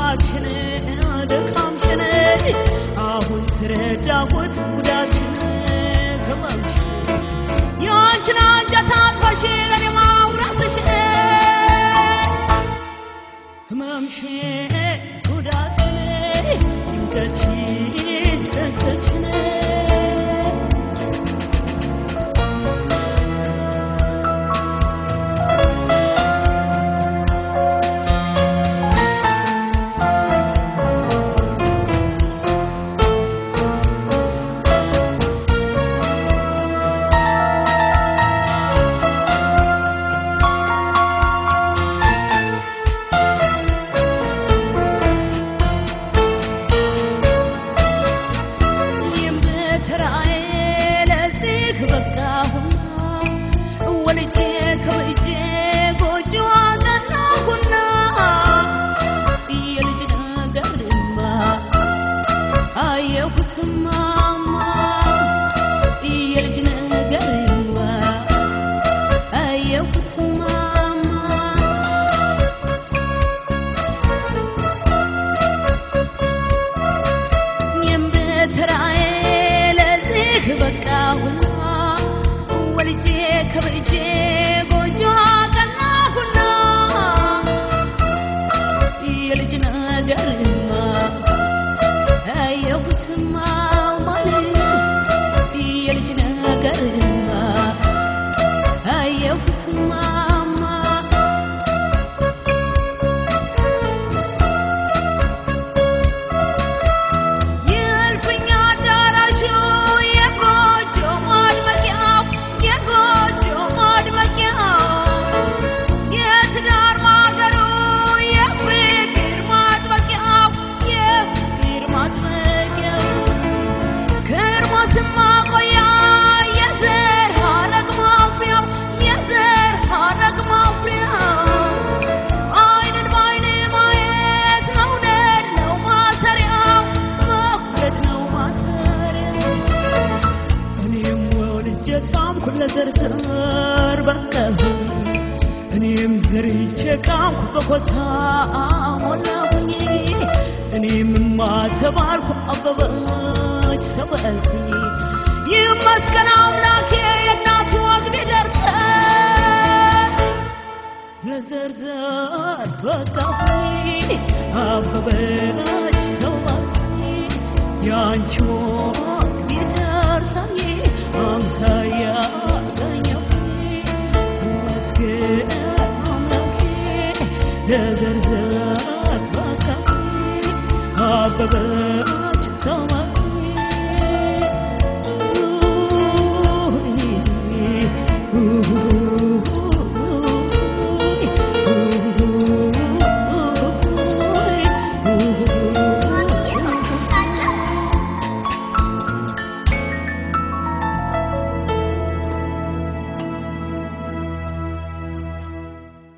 ጉዳችን ደካምሽን አሁን ተረዳሁት ጉዳችን ህመምሽ የአንችን አንጀት አጥፋሽ ለኔ ማውራስሽ ህመምሽ ጉዳችን ጭንቀትሽን ጸጸትሽን እኔም በተራዬ ለዚህ በቃሁና ወልጄ ከብጄ ጎጆ አቀናሁና የልጅ ነገርማ አየሁትማማ የልጅ ነገርማ አየሁትማማ እኔም በተራዬ ለዚህ በቃሁና ወልጄ ከብጄ ጎጆ አቀናሁና የልጅ ነገርማ አየሁትማ ማለት የልጅ ነገርማ አየሁትማማ የእልፍኝ አዳራሹ የጎጆ ማድመቂያው የጎጆ ማድመቂያው የትዳር ማገሩ የፍቅር ማጥበቂያው የፍቅር ማጥበቂያው ከርሞ ስማቆያ የዘር ሐረግ ማፍሪያው የዘር ሐረግ ማፍሪያው አይንን በአይን ማየት መውደድ ነው ማሰሪያው መውደድ ነው ማሰሪያው እኔም ወልጄ ሳምኩ ለዘርዘር በቃሁኝ እኔም ዘርቼ ቃምኩ በኮታ ሞላሁኝ እኔም ማተባልኩ አበበች ተባልኩኝ ይመስገን አምላኬ የእናቱ ወግ ቢደርሰን ለዘርዘር በቃሁኝ አበበች ተባልኩኝ ያንቺ ወግ ቢደርሰኝ አምሳያ አገኘሁኝ ይመስገን አምላኬ ለዘርዘር በቃሁኝ አበበች